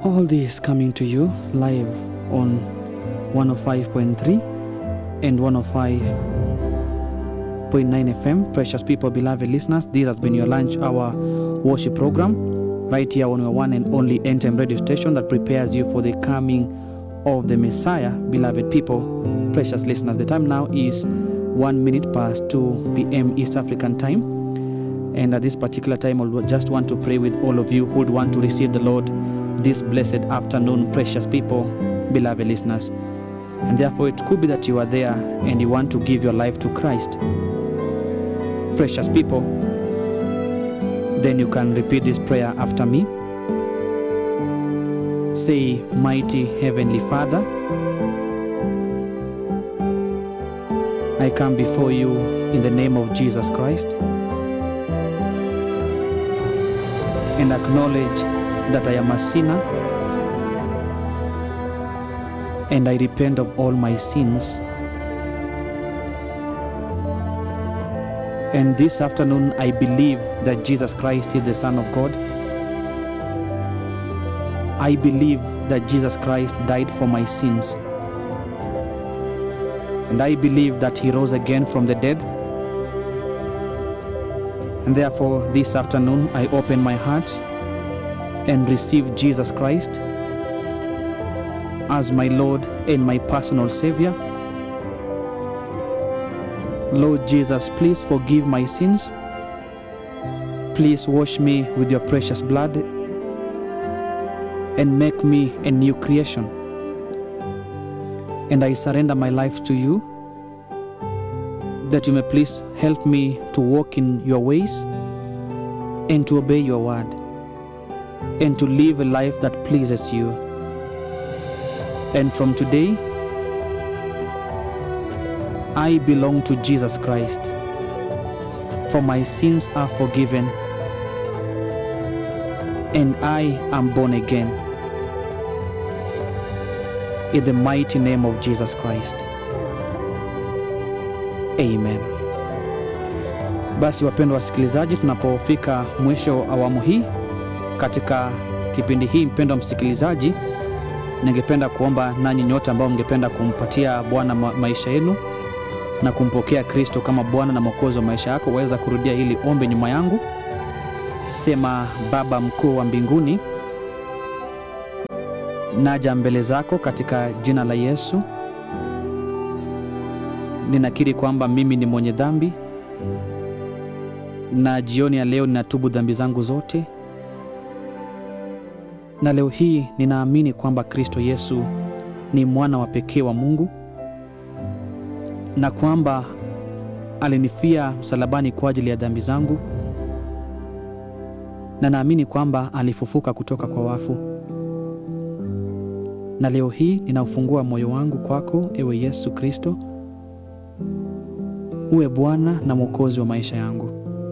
All this coming to you live on 105.3 and 105.9 FM. Precious people, beloved listeners, this has been your lunch hour worship program right here on your one and only NTM radio station that prepares you for the coming of the Messiah. Beloved people, precious listeners, the time now is one minute past 2 p.m. East African time. And at this particular time, I would just want to pray with all of you who would want to receive the Lord this blessed afternoon, precious people, beloved listeners. And therefore, it could be that you are there and you want to give your life to Christ. Precious people, then you can repeat this prayer after me. Say, Mighty Heavenly Father, I come before you in the name of Jesus Christ and acknowledge that I am a sinner and I repent of all my sins. And this afternoon, I believe that Jesus Christ is the Son of God. I believe that Jesus Christ died for my sins. And I believe that He rose again from the dead. And therefore, this afternoon, I open my heart and receive Jesus Christ as my Lord and my personal Savior. Lord Jesus, please forgive my sins. Please wash me with your precious blood and make me a new creation. And I surrender my life to you that you may please help me to walk in your ways and to obey your word and to live a life that pleases you. And from today, I belong to Jesus Christ, for my sins are forgiven, and I am born again. In the mighty name of Jesus Christ. Amen. Basi wapendwa wasikilizaji, tunapofika mwisho wa awamu hii katika kipindi hii, mpendwa msikilizaji, ningependa kuomba nanyi nyote ambao mngependa kumpatia Bwana ma maisha yenu na kumpokea Kristo kama Bwana na Mwokozi wa maisha yako, waweza kurudia hili ombi nyuma yangu. Sema: Baba mkuu wa mbinguni, naja mbele zako katika jina la Yesu. Ninakiri kwamba mimi ni mwenye dhambi, na jioni ya leo ninatubu dhambi zangu zote na leo hii ninaamini kwamba Kristo Yesu ni mwana wa pekee wa Mungu na kwamba alinifia msalabani kwa ajili ya dhambi zangu, na naamini kwamba alifufuka kutoka kwa wafu. Na leo hii ninaufungua moyo wangu kwako, ewe Yesu Kristo, uwe Bwana na Mwokozi wa maisha yangu.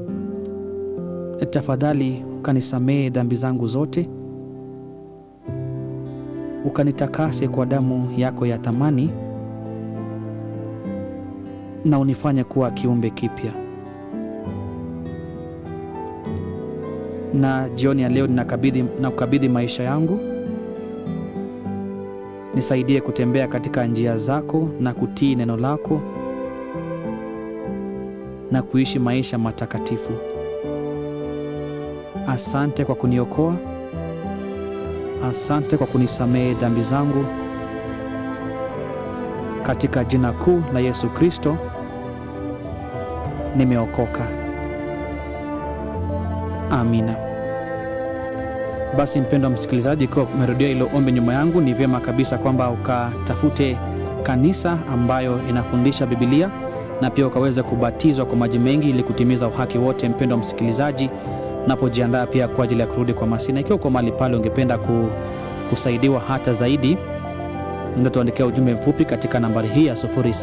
Tafadhali ukanisamehe dhambi zangu zote ukanitakase kwa damu yako ya thamani na unifanye kuwa kiumbe kipya. Na jioni ya leo ninakabidhi na kukabidhi maisha yangu, nisaidie kutembea katika njia zako na kutii neno lako na kuishi maisha matakatifu. Asante kwa kuniokoa. Asante kwa kunisamehe dhambi zangu katika jina kuu la Yesu Kristo, nimeokoka. Amina. Basi mpendwa msikilizaji, ikiwa umerudia hilo ombi nyuma yangu, ni vyema kabisa kwamba ukatafute kanisa ambayo inafundisha Biblia na pia ukaweza kubatizwa kwa maji mengi ili kutimiza uhaki wote. Mpendwa msikilizaji napojiandaa pia kwa ajili ya kurudi kwa Masina. Ikiwa uko mahali pale ungependa kusaidiwa hata zaidi, tuandikia ujumbe mfupi katika nambari hii ya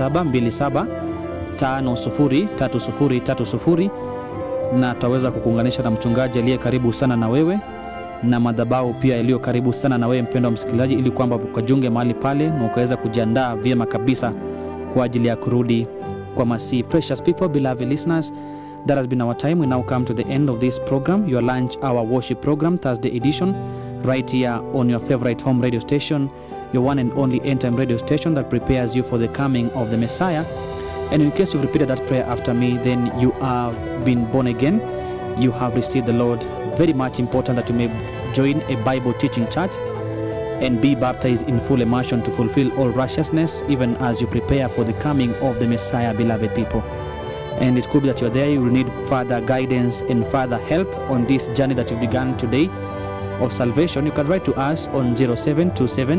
0727503030 na tutaweza kukuunganisha na mchungaji aliye karibu sana na wewe na madhabahu pia yaliyo karibu sana na wewe mpendwa msikilizaji, ili kwamba ukajiunge mahali pale na ukaweza kujiandaa vyema kabisa kwa ajili ya kurudi kwa Masihi. Precious people, beloved listeners That has been our time. We now come to the end of this program, your lunch hour worship program, Thursday edition. right here on your favorite home radio station, your one and only end time radio station that prepares you for the coming of the Messiah. And in case you've repeated that prayer after me, then you have been born again. You have received the Lord. Very much important that you may join a Bible teaching church and be baptized in full immersion to fulfill all righteousness, even as you prepare for the coming of the Messiah, beloved people. And it could be that you're there, you will need further guidance and further help on this journey that you began today of salvation. You can write to us on 0727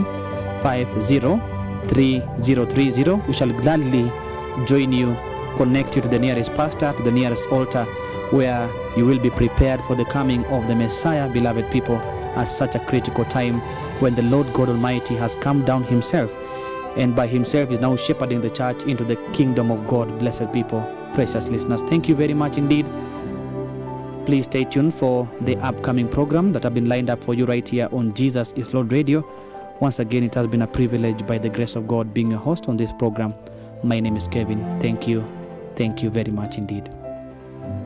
503030. We shall gladly join you, connect you to the nearest pastor, to the nearest altar, where you will be prepared for the coming of the Messiah, beloved people, at such a critical time when the Lord God Almighty has come down Himself and by Himself is now shepherding the church into the kingdom of God. Blessed people, precious listeners, thank you very much indeed. Please stay tuned for the upcoming program that have been lined up for you right here on Jesus is Lord Radio. Once again, it has been a privilege by the grace of God being your host on this program. My name is Kevin. Thank you. Thank you very much indeed.